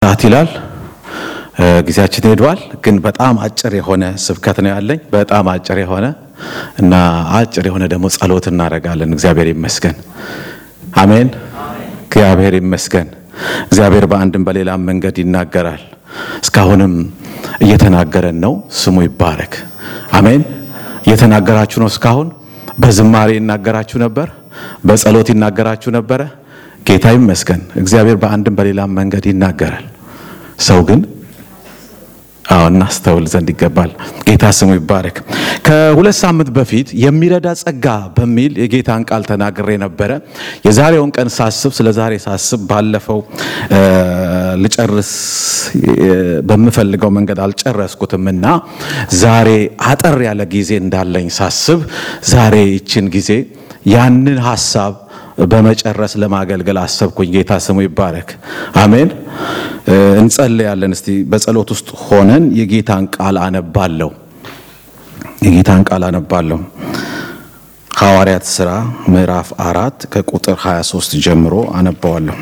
ሰዓት ይላል ጊዜያችን ሄዷል። ግን በጣም አጭር የሆነ ስብከት ነው ያለኝ፣ በጣም አጭር የሆነ እና አጭር የሆነ ደግሞ ጸሎት እናደርጋለን። እግዚአብሔር ይመስገን። አሜን። እግዚአብሔር ይመስገን። እግዚአብሔር በአንድም በሌላም መንገድ ይናገራል። እስካሁንም እየተናገረን ነው። ስሙ ይባረክ። አሜን። እየተናገራችሁ ነው። እስካሁን በዝማሬ ይናገራችሁ ነበር፣ በጸሎት ይናገራችሁ ነበረ። ጌታ ይመስገን። እግዚአብሔር በአንድም በሌላም መንገድ ይናገራል። ሰው ግን አዎ እናስተውል ዘንድ ይገባል። ጌታ ስሙ ይባረክ። ከሁለት ሳምንት በፊት የሚረዳ ጸጋ በሚል የጌታን ቃል ተናግሬ ነበረ። የዛሬውን ቀን ሳስብ ስለ ዛሬ ሳስብ ባለፈው ልጨርስ በምፈልገው መንገድ አልጨረስኩትም እና ዛሬ አጠር ያለ ጊዜ እንዳለኝ ሳስብ ዛሬ ይችን ጊዜ ያንን ሀሳብ በመጨረስ ለማገልገል አሰብኩኝ። ጌታ ስሙ ይባረክ። አሜን። እንጸልያለን። እስቲ በጸሎት ውስጥ ሆነን የጌታን ቃል አነባለሁ። የጌታን ቃል አነባለሁ። ሐዋርያት ሥራ ምዕራፍ አራት ከቁጥር 23 ጀምሮ አነባዋለሁ።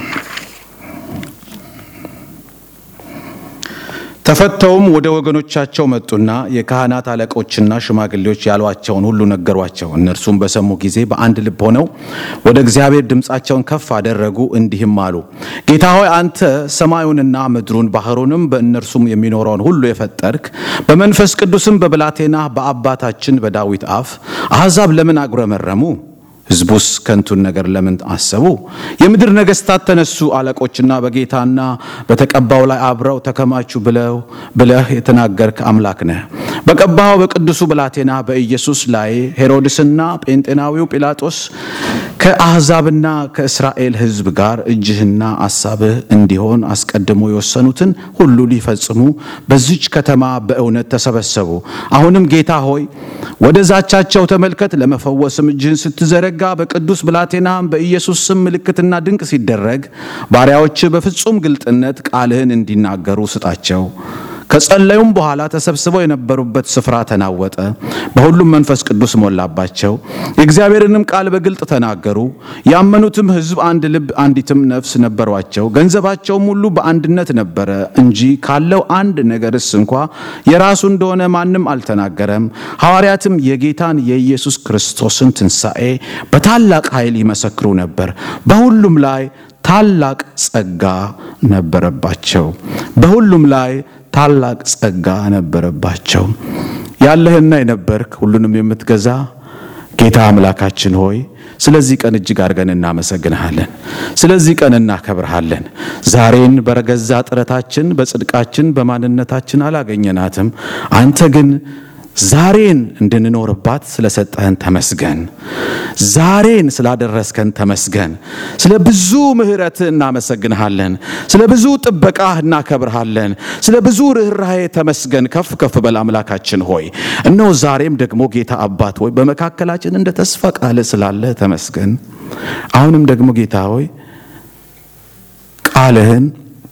ተፈተውም ወደ ወገኖቻቸው መጡና የካህናት አለቆችና ሽማግሌዎች ያሏቸውን ሁሉ ነገሯቸው። እነርሱም በሰሙ ጊዜ በአንድ ልብ ሆነው ወደ እግዚአብሔር ድምፃቸውን ከፍ አደረጉ፣ እንዲህም አሉ። ጌታ ሆይ አንተ ሰማዩንና ምድሩን ባህሩንም በእነርሱም የሚኖረውን ሁሉ የፈጠርክ በመንፈስ ቅዱስም በብላቴና በአባታችን በዳዊት አፍ አሕዛብ ለምን አጉረመረሙ? ሕዝቡስ ከንቱን ነገር ለምን አሰቡ? የምድር ነገሥታት ተነሱ፣ አለቆችና በጌታና በተቀባው ላይ አብረው ተከማቹ ብለው ብለህ የተናገርክ አምላክ ነህ። በቀባው በቅዱሱ ብላቴና በኢየሱስ ላይ ሄሮድስና ጴንጤናዊው ጲላጦስ ከአሕዛብና ከእስራኤል ሕዝብ ጋር እጅህና አሳብህ እንዲሆን አስቀድሞ የወሰኑትን ሁሉ ሊፈጽሙ በዚች ከተማ በእውነት ተሰበሰቡ። አሁንም ጌታ ሆይ ወደ ዛቻቸው ተመልከት፣ ለመፈወስም እጅህን ስትዘረጋ በቅዱስ ብላቴና በኢየሱስ ስም ምልክትና ድንቅ ሲደረግ ባሪያዎች በፍጹም ግልጥነት ቃልህን እንዲናገሩ ስጣቸው። ከጸለዩም በኋላ ተሰብስበው የነበሩበት ስፍራ ተናወጠ፣ በሁሉም መንፈስ ቅዱስ ሞላባቸው፣ የእግዚአብሔርንም ቃል በግልጥ ተናገሩ። ያመኑትም ሕዝብ አንድ ልብ፣ አንዲትም ነፍስ ነበሯቸው። ገንዘባቸውም ሁሉ በአንድነት ነበረ እንጂ ካለው አንድ ነገርስ እንኳ የራሱ እንደሆነ ማንም አልተናገረም። ሐዋርያትም የጌታን የኢየሱስ ክርስቶስን ትንሣኤ በታላቅ ኃይል ይመሰክሩ ነበር። በሁሉም ላይ ታላቅ ጸጋ ነበረባቸው። በሁሉም ላይ ታላቅ ጸጋ ነበረባቸው። ያለህና የነበርክ ሁሉንም የምትገዛ ጌታ አምላካችን ሆይ ስለዚህ ቀን እጅግ አድርገን እናመሰግንሃለን። ስለዚህ ቀን እናከብርሃለን። ዛሬን በረገዛ ጥረታችን፣ በጽድቃችን፣ በማንነታችን አላገኘናትም። አንተ ግን ዛሬን እንድንኖርባት ስለሰጠህን ተመስገን። ዛሬን ስላደረስከን ተመስገን። ስለ ብዙ ምሕረትህ እናመሰግንሃለን። ስለ ብዙ ጥበቃህ እናከብርሃለን። ስለ ብዙ ርኅራኄ ተመስገን። ከፍ ከፍ በል አምላካችን ሆይ እነሆ ዛሬም ደግሞ ጌታ አባት ሆይ በመካከላችን እንደ ተስፋ ቃል ስላለ ተመስገን። አሁንም ደግሞ ጌታ ሆይ ቃልህን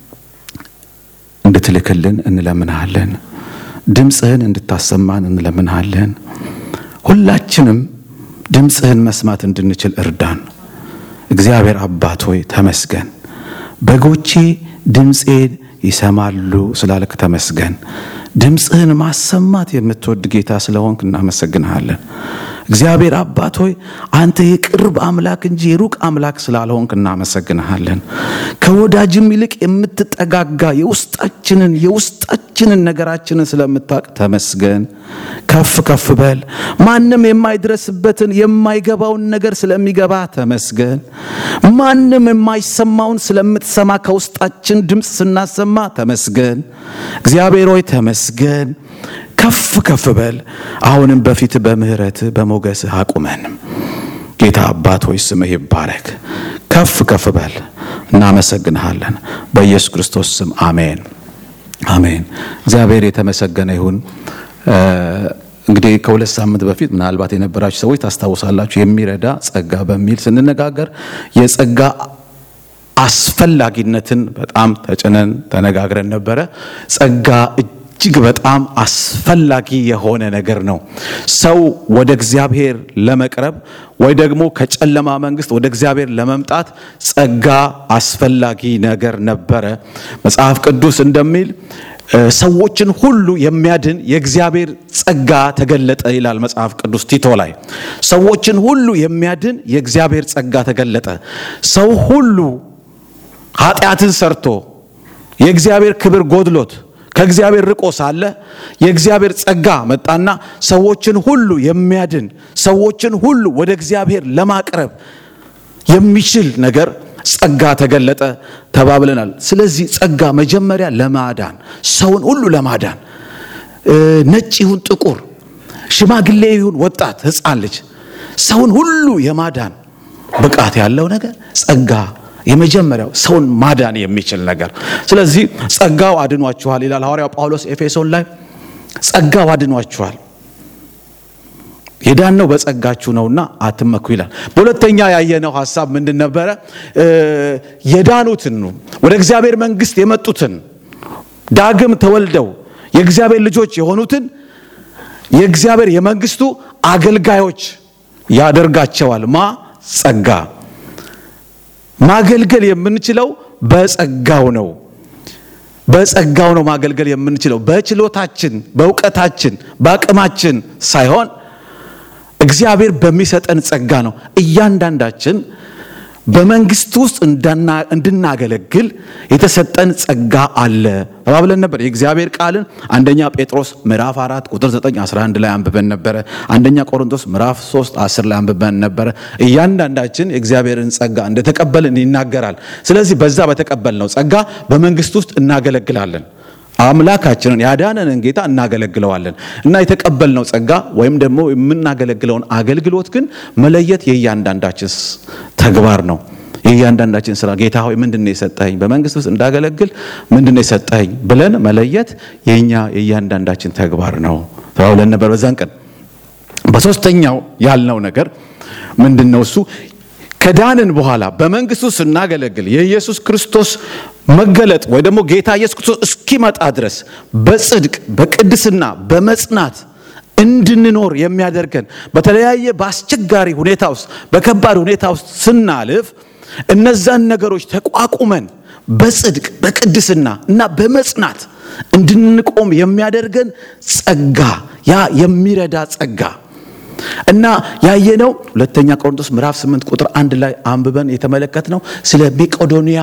እንድትልክልን እንለምንሃለን። ድምፅህን እንድታሰማን እንለምንሃለን። ሁላችንም ድምፅህን መስማት እንድንችል እርዳን። እግዚአብሔር አባት ሆይ ተመስገን። በጎቼ ድምፄን ይሰማሉ ስላልክ ተመስገን። ድምፅህን ማሰማት የምትወድ ጌታ ስለሆንክ እናመሰግንሃለን። እግዚአብሔር አባት ሆይ አንተ የቅርብ አምላክ እንጂ የሩቅ አምላክ ስላልሆንክ እናመሰግንሃለን። ከወዳጅም ይልቅ የምትጠጋጋ የውስጣችንን የውስጣችንን ነገራችንን ስለምታውቅ ተመስገን። ከፍ ከፍ በል። ማንም የማይድረስበትን የማይገባውን ነገር ስለሚገባ ተመስገን። ማንም የማይሰማውን ስለምትሰማ ከውስጣችን ድምፅ ስናሰማ ተመስገን። እግዚአብሔር ሆይ ተመስገን። ከፍ ከፍ በል። አሁንም በፊት በምህረት በሞገስህ አቁመን። ጌታ አባት ሆይ ስምህ ይባረክ። ከፍ ከፍ በል። እናመሰግንሃለን። በኢየሱስ ክርስቶስ ስም አሜን፣ አሜን። እግዚአብሔር የተመሰገነ ይሁን። እንግዲህ ከሁለት ሳምንት በፊት ምናልባት የነበራችሁ ሰዎች ታስታውሳላችሁ። የሚረዳ ጸጋ በሚል ስንነጋገር የጸጋ አስፈላጊነትን በጣም ተጭነን ተነጋግረን ነበረ። ጸጋ እጅግ በጣም አስፈላጊ የሆነ ነገር ነው። ሰው ወደ እግዚአብሔር ለመቅረብ ወይ ደግሞ ከጨለማ መንግስት ወደ እግዚአብሔር ለመምጣት ጸጋ አስፈላጊ ነገር ነበረ። መጽሐፍ ቅዱስ እንደሚል ሰዎችን ሁሉ የሚያድን የእግዚአብሔር ጸጋ ተገለጠ ይላል መጽሐፍ ቅዱስ ቲቶ ላይ። ሰዎችን ሁሉ የሚያድን የእግዚአብሔር ጸጋ ተገለጠ። ሰው ሁሉ ኃጢአትን ሰርቶ የእግዚአብሔር ክብር ጎድሎት ከእግዚአብሔር ርቆ ሳለ የእግዚአብሔር ጸጋ መጣና ሰዎችን ሁሉ የሚያድን ሰዎችን ሁሉ ወደ እግዚአብሔር ለማቅረብ የሚችል ነገር ጸጋ ተገለጠ ተባብለናል። ስለዚህ ጸጋ መጀመሪያ ለማዳን ሰውን ሁሉ ለማዳን ነጭ ይሁን ጥቁር፣ ሽማግሌ ይሁን ወጣት፣ ሕፃን ልጅ ሰውን ሁሉ የማዳን ብቃት ያለው ነገር ጸጋ የመጀመሪያው ሰውን ማዳን የሚችል ነገር። ስለዚህ ጸጋው አድኗችኋል ይላል ሐዋርያው ጳውሎስ ኤፌሶን ላይ ጸጋው አድኗችኋል የዳነው በጸጋችሁ ነውና አትመኩ ይላል። በሁለተኛ ያየነው ሐሳብ ምንድን ነበረ? የዳኑትን ወደ እግዚአብሔር መንግሥት የመጡትን ዳግም ተወልደው የእግዚአብሔር ልጆች የሆኑትን የእግዚአብሔር የመንግሥቱ አገልጋዮች ያደርጋቸዋል። ማ ጸጋ ማገልገል የምንችለው በጸጋው ነው። በጸጋው ነው ማገልገል የምንችለው በችሎታችን፣ በእውቀታችን፣ በአቅማችን ሳይሆን እግዚአብሔር በሚሰጠን ጸጋ ነው። እያንዳንዳችን በመንግስት ውስጥ እንድናገለግል የተሰጠን ጸጋ አለ ተባብለን ነበር። የእግዚአብሔር ቃልን አንደኛ ጴጥሮስ ምዕራፍ 4 ቁጥር 9 11 ላይ አንብበን ነበረ። አንደኛ ቆሮንቶስ ምዕራፍ 3 10 ላይ አንብበን ነበረ። እያንዳንዳችን የእግዚአብሔርን ጸጋ እንደተቀበልን ይናገራል። ስለዚህ በዛ በተቀበልነው ጸጋ በመንግስት ውስጥ እናገለግላለን። አምላካችንን ያዳነንን ጌታ እናገለግለዋለን እና የተቀበልነው ጸጋ ወይም ደግሞ የምናገለግለውን አገልግሎት ግን መለየት የእያንዳንዳችን ተግባር ነው። የእያንዳንዳችን ስራ ጌታ ሆይ ምንድን ነው የሰጠኸኝ፣ በመንግስት ውስጥ እንዳገለግል ምንድን ነው የሰጠኸኝ ብለን መለየት የኛ የእያንዳንዳችን ተግባር ነው ተባብለን ነበር በዛን ቀን። በሶስተኛው ያልነው ነገር ምንድን ነው? እሱ ከዳንን በኋላ በመንግስቱ ስናገለግል የኢየሱስ ክርስቶስ መገለጥ ወይ ደግሞ ጌታ ኢየሱስ ክርስቶስ እስኪመጣ ድረስ በጽድቅ በቅድስና በመጽናት እንድንኖር የሚያደርገን በተለያየ በአስቸጋሪ ሁኔታ ውስጥ በከባድ ሁኔታ ውስጥ ስናልፍ እነዛን ነገሮች ተቋቁመን በጽድቅ በቅድስና እና በመጽናት እንድንቆም የሚያደርገን ጸጋ ያ የሚረዳ ጸጋ እና ያየነው ሁለተኛ ቆሮንቶስ ምዕራፍ 8 ቁጥር አንድ ላይ አንብበን የተመለከትነው ስለ ሜቄዶንያ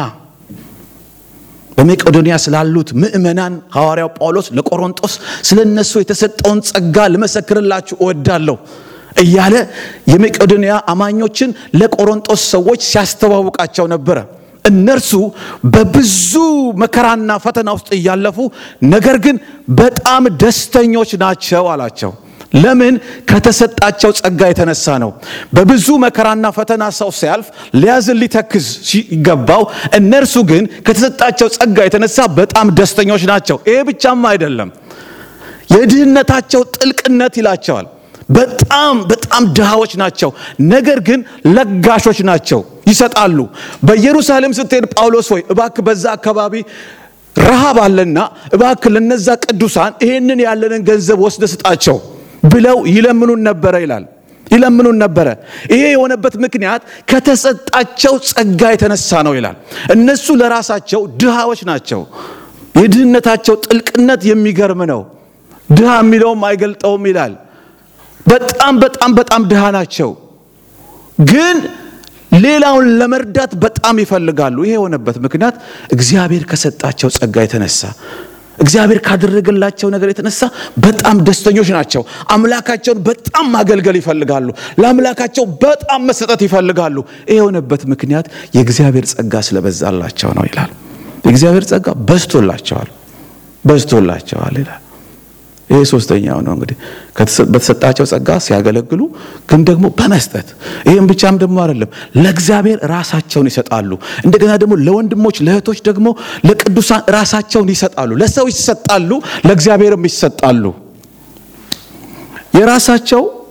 በሜቄዶንያ ስላሉት ምእመናን ሐዋርያው ጳውሎስ ለቆሮንቶስ ስለ እነሱ የተሰጠውን ጸጋ ልመሰክርላችሁ እወዳለሁ እያለ የሜቄዶንያ አማኞችን ለቆሮንቶስ ሰዎች ሲያስተዋውቃቸው ነበረ። እነርሱ በብዙ መከራና ፈተና ውስጥ እያለፉ ነገር ግን በጣም ደስተኞች ናቸው አላቸው። ለምን? ከተሰጣቸው ጸጋ የተነሳ ነው። በብዙ መከራና ፈተና ሰው ሲያልፍ ሊያዝን ሊተክዝ ሲገባው፣ እነርሱ ግን ከተሰጣቸው ጸጋ የተነሳ በጣም ደስተኞች ናቸው። ይሄ ብቻም አይደለም፣ የድህነታቸው ጥልቅነት ይላቸዋል። በጣም በጣም ድሃዎች ናቸው፣ ነገር ግን ለጋሾች ናቸው፣ ይሰጣሉ። በኢየሩሳሌም ስትሄድ ጳውሎስ ሆይ እባክ በዛ አካባቢ ረሃብ አለና እባክ ለነዛ ቅዱሳን ይሄንን ያለንን ገንዘብ ወስደ ስጣቸው ብለው ይለምኑን ነበረ ይላል። ይለምኑን ነበረ። ይሄ የሆነበት ምክንያት ከተሰጣቸው ጸጋ የተነሳ ነው ይላል። እነሱ ለራሳቸው ድሃዎች ናቸው። የድህነታቸው ጥልቅነት የሚገርም ነው። ድሃ የሚለውም አይገልጠውም ይላል። በጣም በጣም በጣም ድሃ ናቸው፣ ግን ሌላውን ለመርዳት በጣም ይፈልጋሉ። ይሄ የሆነበት ምክንያት እግዚአብሔር ከሰጣቸው ጸጋ የተነሳ እግዚአብሔር ካደረገላቸው ነገር የተነሳ በጣም ደስተኞች ናቸው። አምላካቸውን በጣም ማገልገል ይፈልጋሉ። ለአምላካቸው በጣም መሰጠት ይፈልጋሉ። ይህ የሆነበት ምክንያት የእግዚአብሔር ጸጋ ስለበዛላቸው ነው ይላል። የእግዚአብሔር ጸጋ በዝቶላቸዋል፣ በዝቶላቸዋል ይላል። ይሄ ሶስተኛው ነው እንግዲህ በተሰጣቸው ጸጋ ሲያገለግሉ ግን ደግሞ በመስጠት ይህም ብቻም ደግሞ አይደለም ለእግዚአብሔር ራሳቸውን ይሰጣሉ እንደገና ደግሞ ለወንድሞች ለእህቶች ደግሞ ለቅዱሳን ራሳቸውን ይሰጣሉ ለሰው ይሰጣሉ ለእግዚአብሔርም ይሰጣሉ የራሳቸው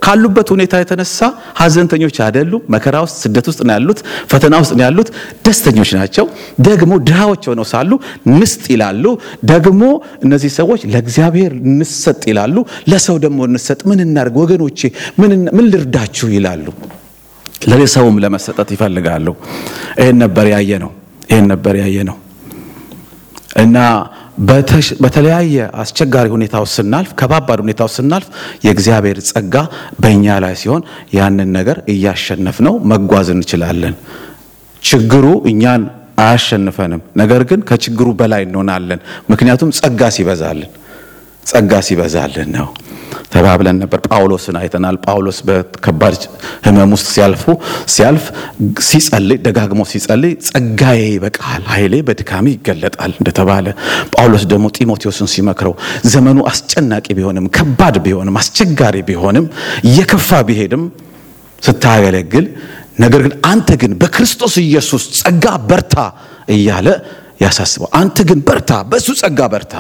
ካሉበት ሁኔታ የተነሳ ሀዘንተኞች አይደሉም። መከራ ውስጥ፣ ስደት ውስጥ ነው ያሉት፣ ፈተና ውስጥ ነው ያሉት። ደስተኞች ናቸው። ደግሞ ድሃዎች ሆነው ሳሉ ንስጥ ይላሉ። ደግሞ እነዚህ ሰዎች ለእግዚአብሔር እንሰጥ ይላሉ። ለሰው ደግሞ እንሰጥ፣ ምን እናድርግ ወገኖቼ፣ ምን ልርዳችሁ ይላሉ። ለሰውም ለመሰጠት ይፈልጋሉ። ይህን ነበር ያየ ነው። ይህን ነበር ያየ ነው እና በተለያየ አስቸጋሪ ሁኔታ ውስጥ ስናልፍ ከባባድ ሁኔታ ውስጥ ስናልፍ የእግዚአብሔር ጸጋ በእኛ ላይ ሲሆን ያንን ነገር እያሸነፍ ነው መጓዝ እንችላለን። ችግሩ እኛን አያሸንፈንም፣ ነገር ግን ከችግሩ በላይ እንሆናለን። ምክንያቱም ጸጋ ሲበዛልን ጸጋ ሲበዛልን ነው ተባብለን ነበር። ጳውሎስን አይተናል። ጳውሎስ በከባድ ሕመም ውስጥ ሲያልፉ ሲያልፍ ሲጸልይ ደጋግሞ ሲጸልይ ጸጋዬ ይበቃል፣ ኃይሌ በድካሜ ይገለጣል እንደተባለ ጳውሎስ ደግሞ ጢሞቴዎስን ሲመክረው ዘመኑ አስጨናቂ ቢሆንም ከባድ ቢሆንም አስቸጋሪ ቢሆንም እየከፋ ቢሄድም ስታገለግል ነገር ግን አንተ ግን በክርስቶስ ኢየሱስ ጸጋ በርታ እያለ ያሳስበው። አንተ ግን በርታ፣ በእሱ ጸጋ በርታ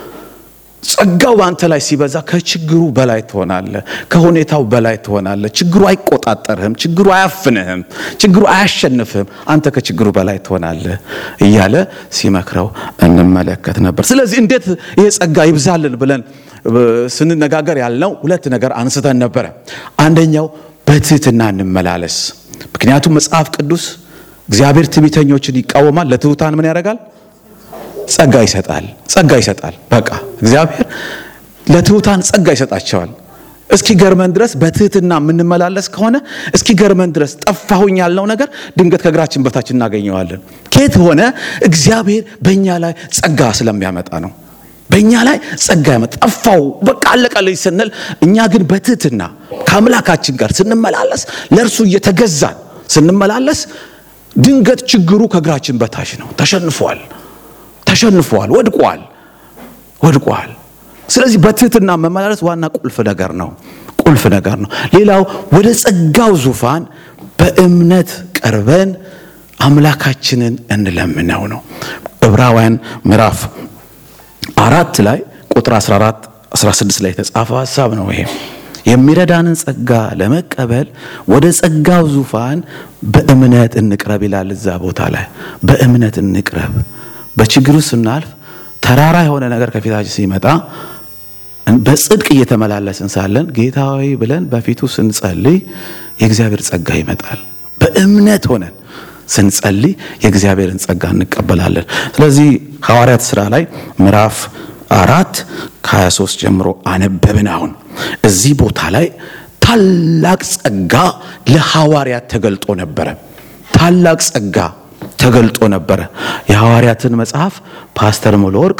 ጸጋው በአንተ ላይ ሲበዛ ከችግሩ በላይ ትሆናለህ። ከሁኔታው በላይ ትሆናለህ። ችግሩ አይቆጣጠርህም። ችግሩ አያፍንህም። ችግሩ አያሸንፍህም። አንተ ከችግሩ በላይ ትሆናለህ እያለ ሲመክረው እንመለከት ነበር። ስለዚህ እንዴት ይሄ ጸጋ ይብዛልን ብለን ስንነጋገር ያልነው ሁለት ነገር አንስተን ነበረ። አንደኛው በትህትና እንመላለስ። ምክንያቱም መጽሐፍ ቅዱስ እግዚአብሔር ትዕቢተኞችን ይቃወማል፣ ለትሑታን ምን ያደርጋል? ጸጋ ይሰጣል። ጸጋ ይሰጣል። በቃ እግዚአብሔር ለትሑታን ጸጋ ይሰጣቸዋል። እስኪ ገርመን ድረስ በትህትና የምንመላለስ ከሆነ እስኪ ገርመን ድረስ ጠፋሁኝ ያልነው ነገር ድንገት ከእግራችን በታች እናገኘዋለን። ከየት ሆነ? እግዚአብሔር በእኛ ላይ ጸጋ ስለሚያመጣ ነው። በእኛ ላይ ጸጋ ያመጣ ጠፋው በቃ አለቀልኝ ስንል፣ እኛ ግን በትህትና ከአምላካችን ጋር ስንመላለስ ለእርሱ እየተገዛን ስንመላለስ ድንገት ችግሩ ከእግራችን በታች ነው። ተሸንፏል ተሸንፏል፣ ወድቋል፣ ወድቋል። ስለዚህ በትህትና መመላለስ ዋና ቁልፍ ነገር ነው፣ ቁልፍ ነገር ነው። ሌላው ወደ ጸጋው ዙፋን በእምነት ቀርበን አምላካችንን እንለምነው ነው። ዕብራውያን ምዕራፍ አራት ላይ ቁጥር 14 16 ላይ የተጻፈ ሀሳብ ነው ይሄ የሚረዳንን ጸጋ ለመቀበል ወደ ጸጋው ዙፋን በእምነት እንቅረብ ይላል። እዛ ቦታ ላይ በእምነት እንቅረብ በችግሩ ስናልፍ ተራራ የሆነ ነገር ከፊታችን ሲመጣ በጽድቅ እየተመላለስን ሳለን ጌታ ሆይ ብለን በፊቱ ስንጸልይ የእግዚአብሔር ጸጋ ይመጣል። በእምነት ሆነን ስንጸልይ የእግዚአብሔርን ጸጋ እንቀበላለን። ስለዚህ ሐዋርያት ሥራ ላይ ምዕራፍ አራት ከ23 ጀምሮ አነበብን። አሁን እዚህ ቦታ ላይ ታላቅ ጸጋ ለሐዋርያት ተገልጦ ነበረ። ታላቅ ጸጋ ተገልጦ ነበረ። የሐዋርያትን መጽሐፍ ፓስተር ሙሉ ወርቅ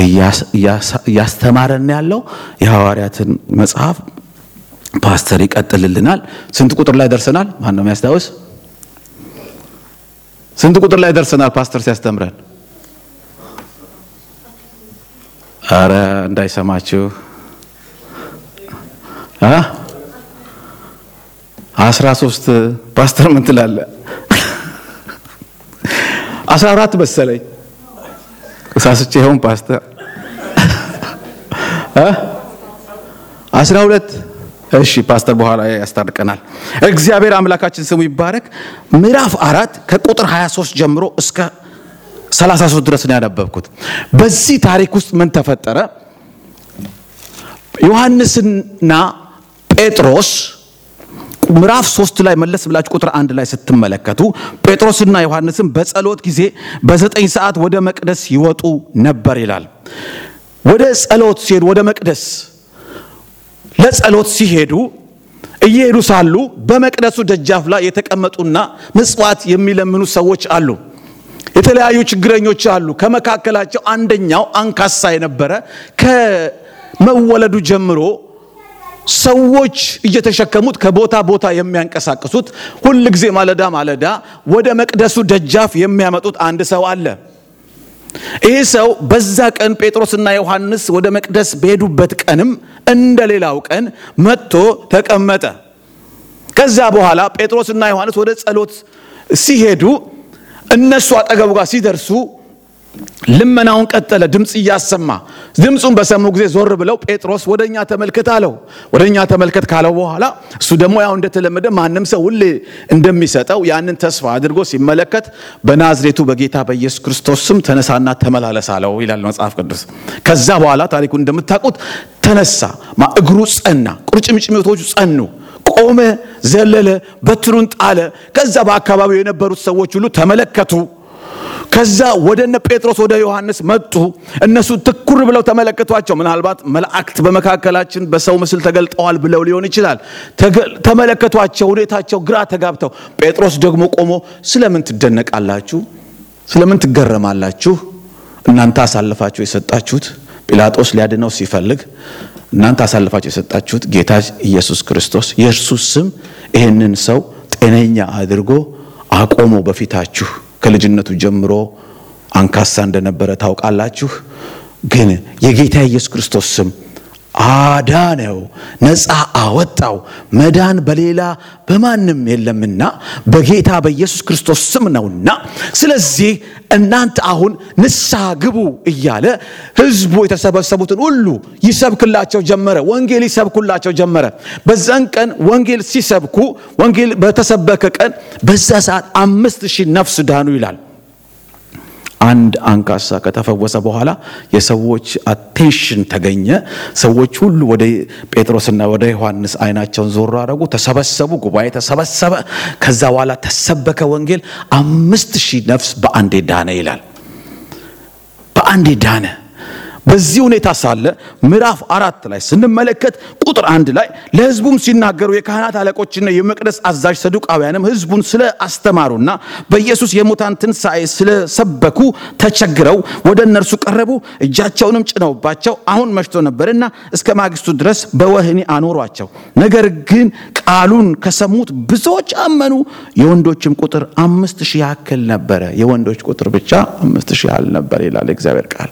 እያስተማረን ያለው የሐዋርያትን መጽሐፍ ፓስተር ይቀጥልልናል። ስንት ቁጥር ላይ ደርሰናል? ማን ነው የሚያስታውስ? ስንት ቁጥር ላይ ደርሰናል? ፓስተር ሲያስተምረን አረ እንዳይሰማችሁ አስራ ሶስት ፓስተር ምን ትላለህ? አስራ አራት መሰለኝ ሳስቼ ይሆን ፓስተር አስራ ሁለት እሺ ፓስተር በኋላ ያስታርቀናል። እግዚአብሔር አምላካችን ስሙ ይባረክ። ምዕራፍ አራት ከቁጥር 23 ጀምሮ እስከ 33 ድረስ ነው ያነበብኩት። በዚህ ታሪክ ውስጥ ምን ተፈጠረ? ዮሐንስና ጴጥሮስ ምዕራፍ ሶስት ላይ መለስ ብላችሁ ቁጥር አንድ ላይ ስትመለከቱ ጴጥሮስና ዮሐንስም በጸሎት ጊዜ በዘጠኝ ሰዓት ወደ መቅደስ ይወጡ ነበር ይላል። ወደ ጸሎት ሲሄዱ ወደ መቅደስ ለጸሎት ሲሄዱ እየሄዱ ሳሉ በመቅደሱ ደጃፍ ላይ የተቀመጡና ምጽዋት የሚለምኑ ሰዎች አሉ። የተለያዩ ችግረኞች አሉ። ከመካከላቸው አንደኛው አንካሳ የነበረ ከመወለዱ ጀምሮ ሰዎች እየተሸከሙት ከቦታ ቦታ የሚያንቀሳቅሱት ሁል ጊዜ ማለዳ ማለዳ ወደ መቅደሱ ደጃፍ የሚያመጡት አንድ ሰው አለ። ይህ ሰው በዛ ቀን ጴጥሮስና ዮሐንስ ወደ መቅደስ በሄዱበት ቀንም እንደ ሌላው ቀን መጥቶ ተቀመጠ። ከዛ በኋላ ጴጥሮስና ዮሐንስ ወደ ጸሎት ሲሄዱ እነሱ አጠገቡ ጋር ሲደርሱ ልመናውን ቀጠለ፣ ድምፅ እያሰማ። ድምፁን በሰሙ ጊዜ ዞር ብለው ጴጥሮስ ወደ እኛ ተመልከት አለው። ወደ እኛ ተመልከት ካለው በኋላ እሱ ደግሞ ያው እንደተለመደ ማንም ሰው ሁሌ እንደሚሰጠው ያንን ተስፋ አድርጎ ሲመለከት በናዝሬቱ በጌታ በኢየሱስ ክርስቶስ ስም ተነሳና ተመላለስ አለው ይላል መጽሐፍ ቅዱስ። ከዛ በኋላ ታሪኩ እንደምታውቁት ተነሳ፣ እግሩ ጸና፣ ቁርጭምጭሚቶቹ ጸኑ። ቆመ፣ ዘለለ፣ በትሩን ጣለ። ከዛ በአካባቢው የነበሩት ሰዎች ሁሉ ተመለከቱ። ከዛ ወደ እነ ጴጥሮስ ወደ ዮሐንስ መጡ። እነሱ ትኩር ብለው ተመለከቷቸው። ምናልባት መላእክት በመካከላችን በሰው ምስል ተገልጠዋል ብለው ሊሆን ይችላል። ተመለከቷቸው፣ ሁኔታቸው ግራ ተጋብተው። ጴጥሮስ ደግሞ ቆሞ ስለምን ትደነቃላችሁ? ስለምን ትገረማላችሁ? እናንተ አሳልፋችሁ የሰጣችሁት ጲላጦስ ሊያድነው ሲፈልግ እናንተ አሳልፋችሁ የሰጣችሁት ጌታ ኢየሱስ ክርስቶስ የእርሱ ስም ይህንን ሰው ጤነኛ አድርጎ አቆሞ በፊታችሁ ከልጅነቱ ጀምሮ አንካሳ እንደነበረ ታውቃላችሁ። ግን የጌታ ኢየሱስ ክርስቶስ ስም አዳነው፣ ነፃ አወጣው። መዳን በሌላ በማንም የለምና በጌታ በኢየሱስ ክርስቶስ ስም ነውና፣ ስለዚህ እናንተ አሁን ንስሐ ግቡ እያለ ሕዝቡ የተሰበሰቡትን ሁሉ ይሰብክላቸው ጀመረ። ወንጌል ይሰብኩላቸው ጀመረ። በዛን ቀን ወንጌል ሲሰብኩ ወንጌል በተሰበከ ቀን በዛ ሰዓት አምስት ሺህ ነፍስ ዳኑ ይላል። አንድ አንካሳ ከተፈወሰ በኋላ የሰዎች አቴንሽን ተገኘ። ሰዎች ሁሉ ወደ ጴጥሮስና ወደ ዮሐንስ አይናቸውን ዞር አደረጉ። ተሰበሰቡ፣ ጉባኤ ተሰበሰበ። ከዛ በኋላ ተሰበከ ወንጌል። አምስት ሺህ ነፍስ በአንዴ ዳነ ይላል። በአንዴ ዳነ። በዚህ ሁኔታ ሳለ ምዕራፍ አራት ላይ ስንመለከት ቁጥር አንድ ላይ ለሕዝቡም ሲናገሩ የካህናት አለቆችና የመቅደስ አዛዥ ሰዱቃውያንም ሕዝቡን ስለ አስተማሩና በኢየሱስ የሙታን ትንሣኤ ስለሰበኩ ተቸግረው ወደ እነርሱ ቀረቡ። እጃቸውንም ጭነውባቸው አሁን መሽቶ ነበርና እስከ ማግስቱ ድረስ በወህኒ አኖሯቸው። ነገር ግን ቃሉን ከሰሙት ብዙዎች አመኑ። የወንዶችም ቁጥር አምስት ሺህ ያክል ነበረ። የወንዶች ቁጥር ብቻ አምስት ሺህ ያህል ነበር ይላል እግዚአብሔር ቃል።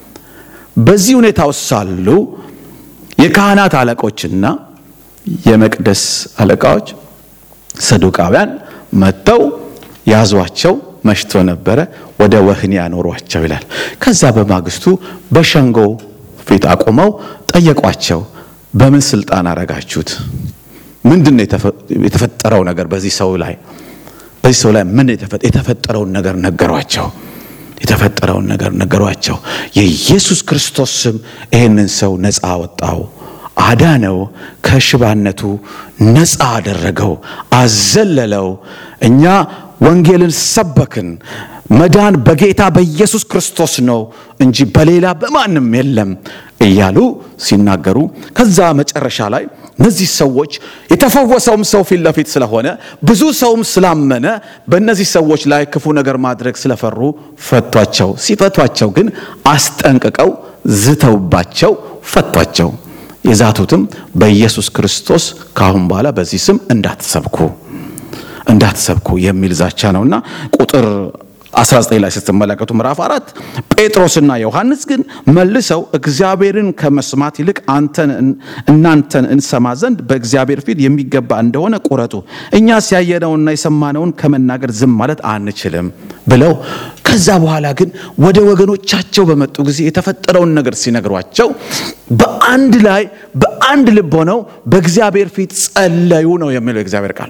በዚህ ሁኔታ ውስጥ ሳሉ የካህናት አለቆችና የመቅደስ አለቃዎች ሰዱቃውያን መጥተው ያዟቸው። መሽቶ ነበረ፣ ወደ ወህኒ ያኖሯቸው ይላል። ከዛ በማግስቱ በሸንጎ ፊት አቁመው ጠየቋቸው። በምን ስልጣን አረጋችሁት? ምንድን ነው የተፈጠረው ነገር በዚህ ሰው ላይ በዚህ ሰው ላይ ምን የተፈጠረውን ነገር ነገሯቸው። የተፈጠረውን ነገር ነገሯቸው። የኢየሱስ ክርስቶስ ስም ይህንን ሰው ነፃ አወጣው፣ አዳነው፣ ከሽባነቱ ነፃ አደረገው፣ አዘለለው። እኛ ወንጌልን ሰበክን። መዳን በጌታ በኢየሱስ ክርስቶስ ነው እንጂ በሌላ በማንም የለም እያሉ ሲናገሩ ከዛ መጨረሻ ላይ እነዚህ ሰዎች የተፈወሰውም ሰው ፊት ለፊት ስለሆነ ብዙ ሰውም ስላመነ በእነዚህ ሰዎች ላይ ክፉ ነገር ማድረግ ስለፈሩ ፈቷቸው። ሲፈቷቸው ግን አስጠንቅቀው ዝተውባቸው ፈቷቸው። የዛቱትም በኢየሱስ ክርስቶስ ከአሁን በኋላ በዚህ ስም እንዳትሰብኩ እንዳትሰብኩ የሚል ዛቻ ነውና ቁጥር 19 ላይ ስትመለከቱ ምዕራፍ አራት ጴጥሮስና ዮሐንስ ግን መልሰው እግዚአብሔርን ከመስማት ይልቅ አንተን እናንተን እንሰማ ዘንድ በእግዚአብሔር ፊት የሚገባ እንደሆነ ቁረጡ፣ እኛስ ያየነውና የሰማነውን ከመናገር ዝም ማለት አንችልም ብለው ከዛ በኋላ ግን ወደ ወገኖቻቸው በመጡ ጊዜ የተፈጠረውን ነገር ሲነግሯቸው በአንድ ላይ በአንድ ልብ ሆነው በእግዚአብሔር ፊት ጸለዩ ነው የሚለው የእግዚአብሔር ቃል።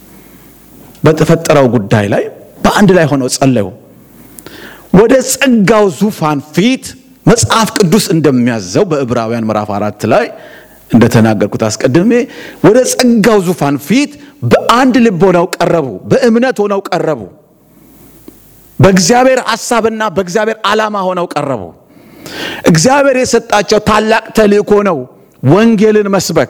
በተፈጠረው ጉዳይ ላይ በአንድ ላይ ሆነው ጸለዩ። ወደ ጸጋው ዙፋን ፊት መጽሐፍ ቅዱስ እንደሚያዘው በዕብራውያን ምዕራፍ አራት ላይ እንደተናገርኩት አስቀድሜ ወደ ጸጋው ዙፋን ፊት በአንድ ልብ ሆነው ቀረቡ፣ በእምነት ሆነው ቀረቡ፣ በእግዚአብሔር ሐሳብና በእግዚአብሔር ዓላማ ሆነው ቀረቡ። እግዚአብሔር የሰጣቸው ታላቅ ተልእኮ ነው፣ ወንጌልን መስበክ